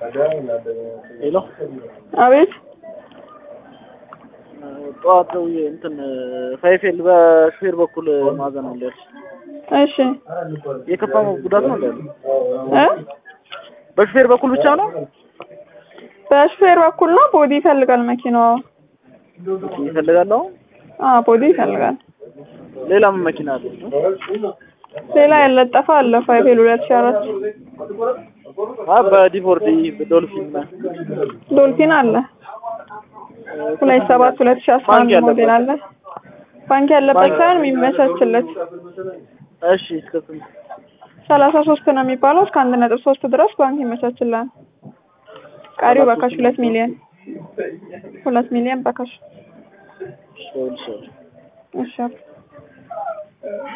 ሄሎ አቤት ጠዋት ደውዬ እንትን ፋይፌል በሹፌር በኩል ማዘን አለ ያልሽ እሺ የከፋ ጉዳት ነው እንዳለ እ በሹፌር በኩል ብቻ ነው በሹፌር በኩል ነው ቦዲ ይፈልጋል መኪናዋ ይፈልጋለሁ አዎ ቦዲ ይፈልጋል ሌላ ምን መኪና አለ ሌላ ያለጠፈ አለ ፋይፌል ሁለት ሺህ አራት አ በዲፎርዲ ዶልፊን ዶልፊን አለ ሁለት ሰባት ሁለት ሺህ አስራ አንድ ባንክ ሞዴል አለ ባንክ ያለበት ሳይሆን የሚመቻችለት እሺ እስከ ስንት ሰላሳ ሶስት ነው የሚባለው እስከ አንድ ነጥብ ሶስት ድረስ ባንክ ይመቻችላል ቀሪው በካሽ ሁለት ሚሊዮን ሁለት ሚሊዮን በካሽ እሺ እሺ